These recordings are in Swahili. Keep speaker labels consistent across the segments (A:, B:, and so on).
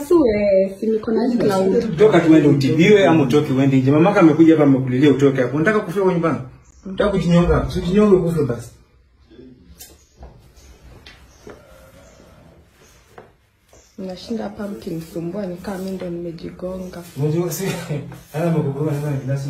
A: nipasue si niko na cloud
B: toka tuende utibiwe ama utoke uende nje mamaka amekuja hapa amekulilia utoke hapo unataka kufia kwa nyumbani unataka kujinyonga si ujinyonge kufe basi
A: nashinda hapa mkinisumbua nikaa mi ndo nimejigonga
B: unajua si ana makubwa sana kilasi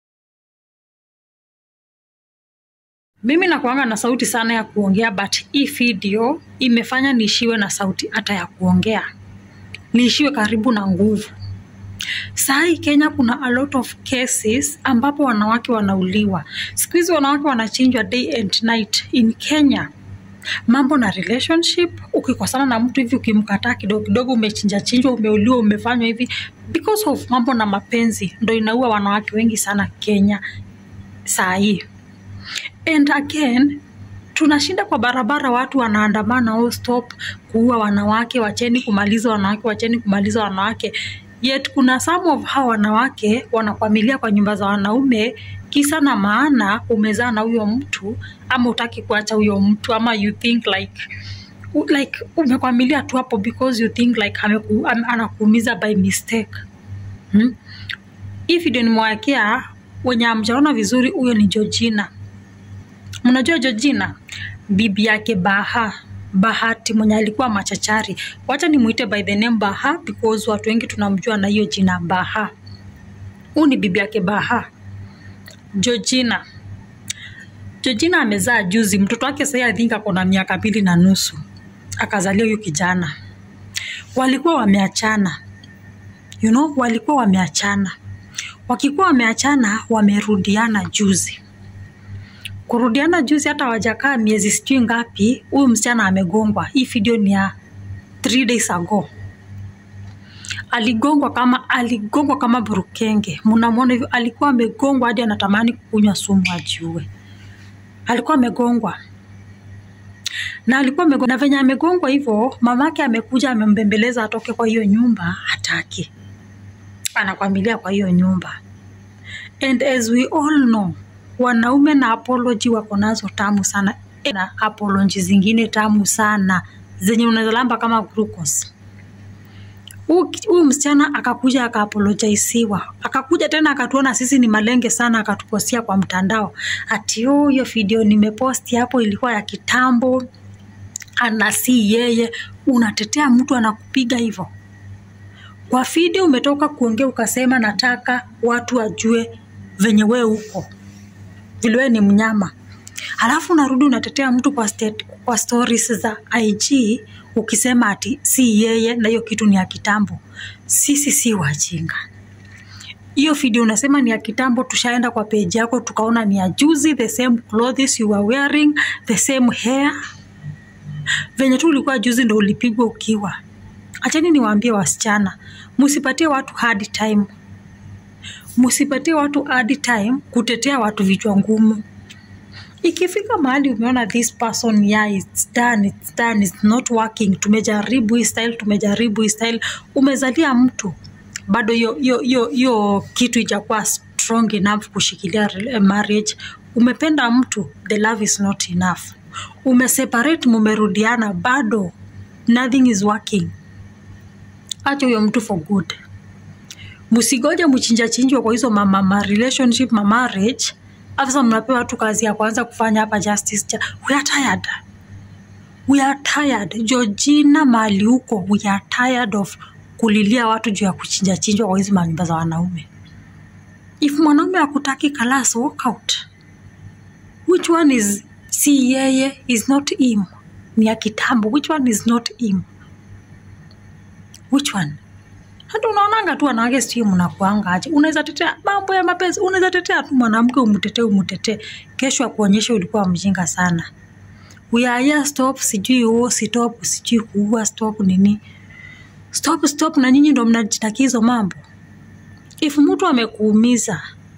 C: mimi nakuanga na sauti sana ya kuongea but hii video imefanya niishiwe na sauti hata ya kuongea niishiwe karibu na nguvu sahii kenya kuna a lot of cases ambapo wanawake wanauliwa siku hizi wanawake wanachinjwa day and night in kenya mambo na relationship ukikosana na mtu hivi ukimkataa kidogo kidogo umechinja chinjwa umeuliwa umefanywa hivi because of mambo na mapenzi ndo inaua wanawake wengi sana kenya saa hii and again tunashinda kwa barabara watu wanaandamana oh stop kuua wanawake wacheni kumaliza wanawake wacheni kumaliza wanawake yet kuna some of hawa wanawake wanakwamilia kwa nyumba za wanaume kisa na maana umezaa na huyo mtu ama utaki kuacha huyo mtu ama you think like u- like umekwamilia tu hapo because you think like ameku, am, anakuumiza by mistake hmm? hii video nimewekea wenye amjaona vizuri huyo ni Georgina mnajua Georgina bibi yake Baha Bahati mwenye alikuwa machachari. Wacha nimuite by the name Baha because watu wengi tunamjua na hiyo jina Baha. Huyu ni bibi yake Baha. Georgina. Georgina amezaa juzi, mtoto wake sasa I think ako na miaka mbili na nusu. Akazalia huyu kijana. Walikuwa wameachana. You know, walikuwa wameachana. Wakikuwa wameachana, wamerudiana juzi kurudiana juzi hata wajakaa miezi sijui ngapi huyu msichana amegongwa hii video ni ya three days ago aligongwa kama aligongwa kama burukenge mnamwona hivyo alikuwa amegongwa hadi anatamani kukunywa sumu ajiue alikuwa amegongwa na alikuwa amegongwa na venye amegongwa hivyo mamake amekuja amembembeleza atoke kwa hiyo nyumba hataki anakwamilia kwa hiyo nyumba and as we all know wanaume na apology wako nazo tamu sana na apology zingine tamu sana zenye unaweza lamba kama glucose huyu msichana akakuja akaapolojaisiwa akakuja tena akatuona sisi ni malenge sana akatupostia kwa mtandao ati "Oh, hiyo video nimeposti hapo ilikuwa ya kitambo ana si yeye unatetea mtu anakupiga hivyo kwa video umetoka kuongea ukasema nataka watu wajue venye wewe uko vile wewe ni mnyama halafu unarudi unatetea mtu kwa, state, kwa stories za IG ukisema ati si yeye na hiyo kitu ni ya kitambo. Sisi si wajinga. Hiyo video unasema ni ya kitambo, tushaenda kwa page yako tukaona ni ya juzi, the same clothes you were wearing, the same hair. Venye tu ulikuwa juzi ndo ulipigwa ukiwa. Achani niwaambie wasichana, msipatie watu hard time msipatie watu hard time kutetea watu vichwa ngumu ikifika mahali umeona this person yeah, it's done, it's done, it's not working tumejaribu hii style tumejaribu hii style umezalia mtu bado hiyo hiyo hiyo hiyo kitu ijakuwa strong enough kushikilia rela- marriage umependa mtu the love is not enough umeseparate mumerudiana bado nothing is working acha huyo mtu for good msigoje mchinja chinjwa kwa hizo mama ma relationship ma marriage afisa mnapewa tu kazi ya kwanza kufanya hapa justice cha we are tired we are tired Georgina mali huko we are tired of kulilia watu juu ya kuchinja chinjwa kwa hizi manyumba za wanaume if mwanaume akutaki kalas walk out which one is si yeye is not him ni ya kitambo which one is not him which one hata unaonanga tu wanawake sijui mnakuanga aje unaweza tetea mambo ya mapenzi unaweza tetea tu mwanamke umtetee umtetee kesho akuonyeshe ulikuwa mjinga sana we are here stop sijui uo stop sijui kuua stop nini stop stop na nyinyi ndo mnajitakia hizo mambo if mtu amekuumiza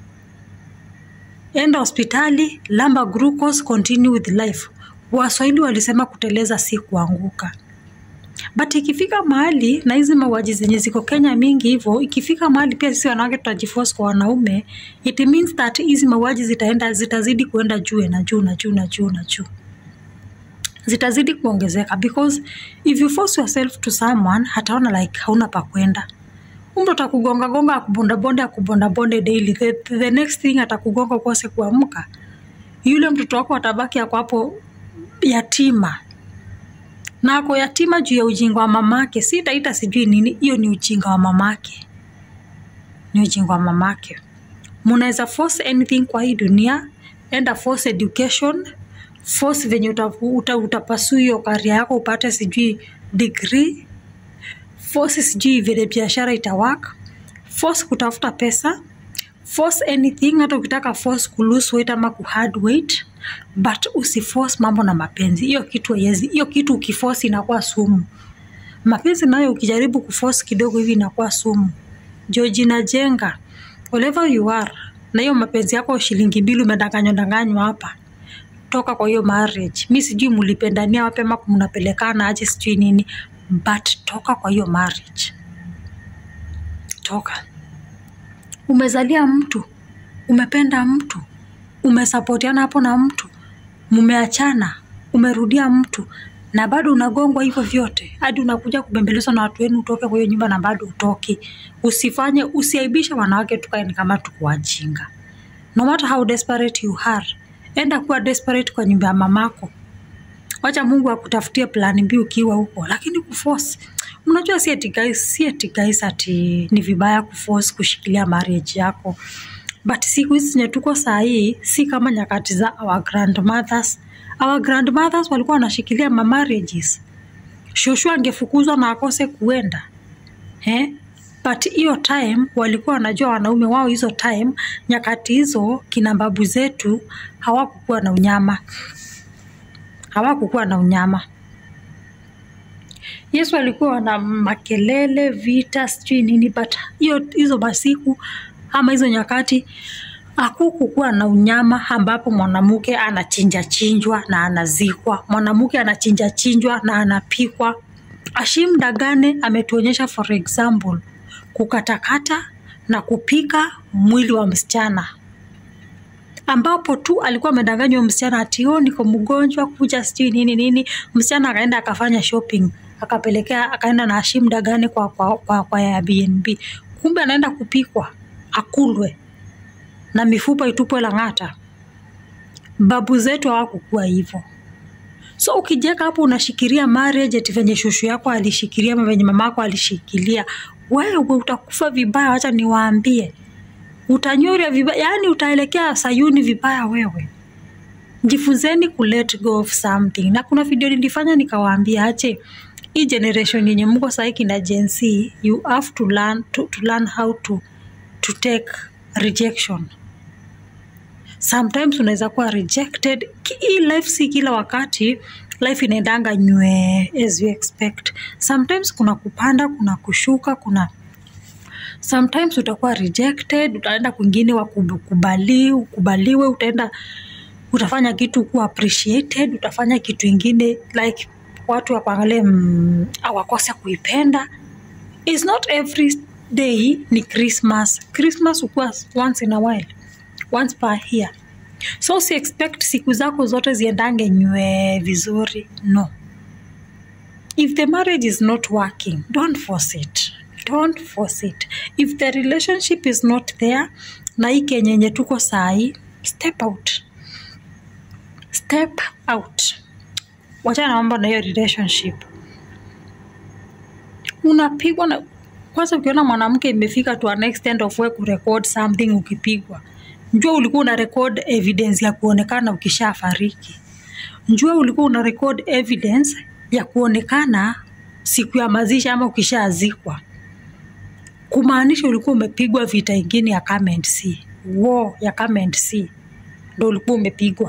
C: enda hospitali lamba glucose continue with life waswahili walisema kuteleza si kuanguka but ikifika mahali na hizi mauaji zenye ziko kenya mingi hivyo ikifika mahali pia sisi wanawake tutajiforce kwa wanaume it means that hizi mauaji zitaenda zitazidi kuenda juu na juu na juu na juu na juu zitazidi kuongezeka because if you force yourself to someone hataona like hauna pa kwenda umtu atakugonga gonga akubondabonde akubondabonde daily the, the next thing atakugonga ukose kuamka yule mtoto wako atabaki ako hapo yatima na ako yatima juu ya ujinga wa mamake si taita sijui nini hiyo ni ujinga wa mamake ni ujinga wa mamake munaweza force anything kwa hii dunia enda force education force venye utapasu uta, utapasu hiyo karia yako upate sijui degree force sijui vile biashara itawak force kutafuta pesa force anything hata ukitaka force kulose weight ama kuhard weight but usiforce mambo na mapenzi hiyo kitu haiwezi hiyo kitu ukiforce inakuwa sumu mapenzi nayo ukijaribu kuforce kidogo hivi inakuwa sumu jo jinajenga whatever you are na hiyo mapenzi yako shilingi mbili umedanganywa danganywa hapa toka kwa hiyo marriage mi sijui mulipendania wapi ama mnapelekana aje sijui nini but toka kwa hiyo marriage toka umezalia mtu umependa mtu umesapotiana hapo na mtu mumeachana umerudia mtu na bado unagongwa hivyo vyote hadi unakuja kubembelezwa na watu wenu utoke kwa hiyo nyumba na bado utoki usifanye usiaibishe wanawake tukaeni kama tuko wajinga no matter how desperate you are enda kuwa desperate kwa nyumba ya mamako wacha mungu akutafutie plani mbi ukiwa huko lakini kuforce unajua si ati guys, si ati guys ati ni vibaya kuforce kushikilia marriage yako but siku hizi zenye tuko saa hii si kama nyakati za our grandmothers our grandmothers walikuwa wanashikilia ma marriages shoshu angefukuzwa na akose kuenda eh? but hiyo time walikuwa wanajua wanaume wao hizo time nyakati hizo kina babu zetu hawakukuwa na unyama hawakukuwa na unyama yesu alikuwa na makelele vita sijui nini but hiyo hizo masiku ama hizo nyakati hakukukuwa na unyama ambapo mwanamke anachinja chinjwa na anazikwa mwanamke anachinja chinjwa na anapikwa ashim dagane ametuonyesha for example kukatakata na kupika mwili wa msichana ambapo tu alikuwa amedanganywa msichana ati "Oh, niko mgonjwa kuja sijui nini nini msichana akaenda akafanya shopping akapelekea akaenda na Hashim Dagane kwa, kwa, kwa, kwa Airbnb kumbe anaenda kupikwa akulwe na mifupa itupwe Lang'ata. Babu zetu hawakukuwa hivyo. So ukijeka hapo unashikilia marriage eti venye shushu yako alishikilia ama venye mamako alishikilia, wewe utakufa vibaya. Wacha niwaambie, utanyoria vibaya, yani utaelekea Sayuni vibaya wewe. Jifunzeni ku let go of something. Na kuna video nilifanya nikawaambia, ache hii generation yenye mko sahii kina Gen Z, you have to learn, to, to learn how to, to take rejection sometimes unaweza kuwa rejected Ki- hii life si kila wakati life inaendanga nywe as you expect sometimes kuna kupanda kuna kushuka kuna sometimes utakuwa rejected utaenda kwingine wakubali ukubaliwe utaenda utafanya kitu kuwa appreciated utafanya kitu ingine like watu wakuangalie mm, awakose kuipenda is not every day ni christmas christmas ukuwa once in a while once per year so si expect siku zako zote ziendange nywe vizuri no if the marriage is not working don't force it don't force it if the relationship is not there na hii kenyenye tuko sahii step out step out wachana na mambo na hiyo relationship unapigwa na kwanza ukiona mwanamke imefika to an extent of we kurecord something ukipigwa njua ulikuwa una record evidence ya kuonekana ukishafariki njua ulikuwa una record evidence ya kuonekana siku ya mazishi ama ukishaazikwa kumaanisha ulikuwa umepigwa vita ingine ya come and see war ya come and see ndo ulikuwa umepigwa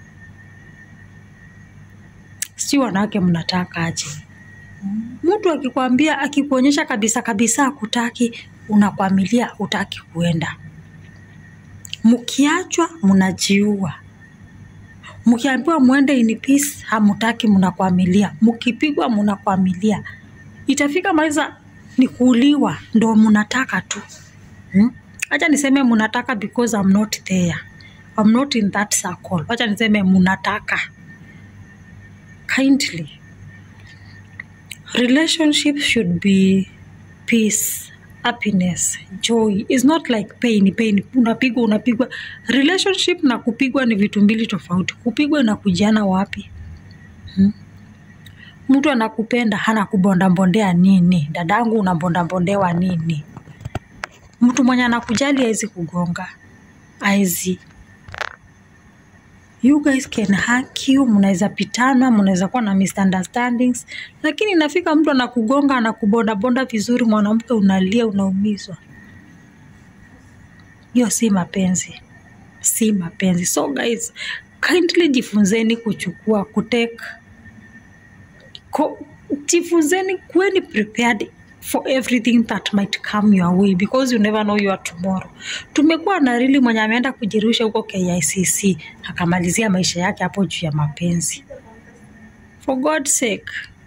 C: si wanawake mnataka aje mtu akikwambia akikuonyesha kabisa kabisa akutaki unakwamilia utaki kuenda mkiachwa mnajiua mkiambiwa mwende in peace hamutaki mnakwamilia mkipigwa mnakwamilia itafika maliza ni kuuliwa ndo mnataka tu hmm? acha niseme mnataka because I'm not there I'm not in that circle acha niseme mnataka kindly relationship should be peace happiness joy is not like pain pain unapigwa unapigwa relationship na kupigwa ni vitu mbili tofauti kupigwa na kujiana wapi hmm? mtu anakupenda hana kubondabondea nini dadangu unabondabondewa nini mtu mwenye anakujali hawezi kugonga hawezi you guys can hack you mnaweza pitana mnaweza kuwa na misunderstandings lakini inafika mtu anakugonga anakubondabonda vizuri mwanamke unalia unaumizwa hiyo si mapenzi si mapenzi so guys kindly jifunzeni kuchukua kutake ko, jifunzeni kuweni prepared for everything that might come your way because you never know your tomorrow tumekuwa na rili mwenye ameenda kujirusha huko KICC akamalizia maisha yake hapo juu ya mapenzi for God's sake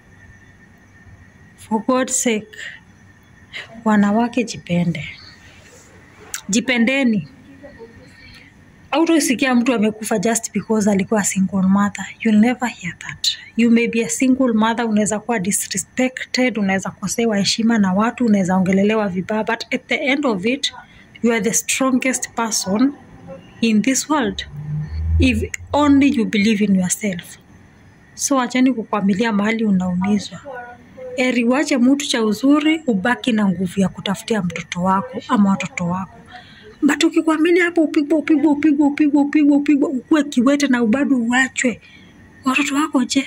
C: for God's sake wanawake jipende jipendeni autosikia mtu amekufa just because alikuwa a single mother you'll never hear that you may be a single mother unaweza kuwa disrespected unaweza kosewa heshima na watu unaweza ongelelewa vibaya but at the end of it you are the strongest person in this world if only you believe in yourself so achani kukwamilia mahali unaumizwa eri wache mtu cha uzuri ubaki na nguvu ya kutafutia mtoto wako ama watoto wako but ukikwamilia hapo upigwa upigwa upigwa upigwa upigwa upigwa ukuwe kiwete na ubado uachwe watoto wako je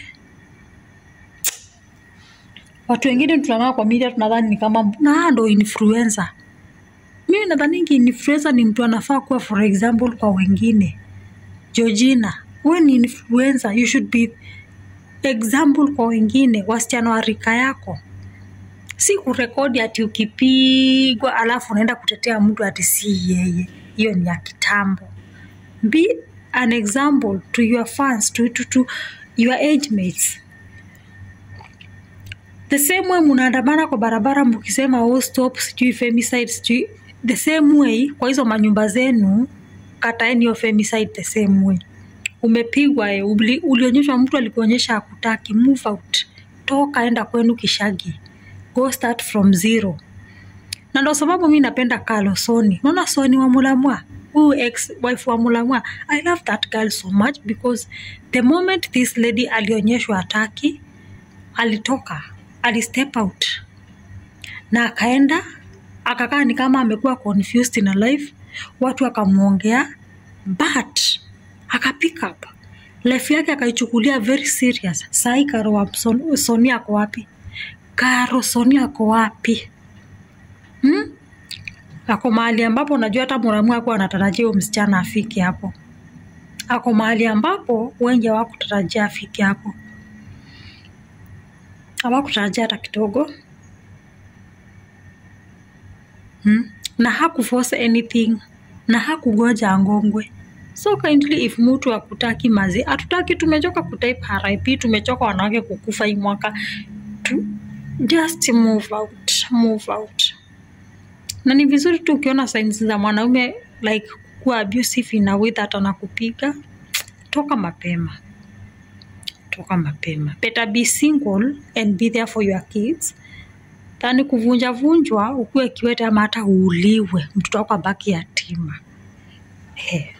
C: watu wengine tunakaa kwa media tunadhani ni kama na ndo influencer mimi nadhaningi influencer ni mtu anafaa kuwa for example kwa wengine georgina we ni influencer you should be example kwa wengine wasichana wa rika yako si kurekodi ati ukipigwa alafu unaenda kutetea mtu ati si yeye hiyo ni ya kitambo be an example to your fans to, to, to your age mates the same way mnaandamana kwa barabara mkisema oh, stop sijui femicide sijui the same way kwa hizo manyumba zenu kataeni hiyo femicide the same way umepigwa eh, uli- ulionyeshwa mtu alikuonyesha akutaki move out toka enda kwenu kishagi go start from zero na ndo sababu mi napenda kalo soni naona soni wa mulamwa huyu ex wife wa mulamwa i love that girl so much because the moment this lady alionyeshwa ataki alitoka alistep out na akaenda akakaa ni kama amekuwa confused na life watu akamwongea but aka pick up life yake akaichukulia very serious sahii karo wa Son- soni ako wapi karo soni ako wapi hmm? ako mahali ambapo unajua hata muramu akuwa anatarajia huyo msichana afike hapo ako mahali ambapo wengi hawakutarajia afike hapo hawakutarajia hata kidogo hmm? na hakuforce anything na hakugoja angongwe so kindly if mtu akutaki mazi hatutaki tumechoka kutype rip tumechoka wanawake kukufa hii mwaka tu, just move out move out na ni vizuri tu ukiona signs za mwanaume like kuwa abusive in a way that anakupiga toka mapema toka mapema better be single and be there for your kids tani kuvunja vunjwa ukuwe kiwete ama hata uuliwe mtoto wako abaki yatima hey.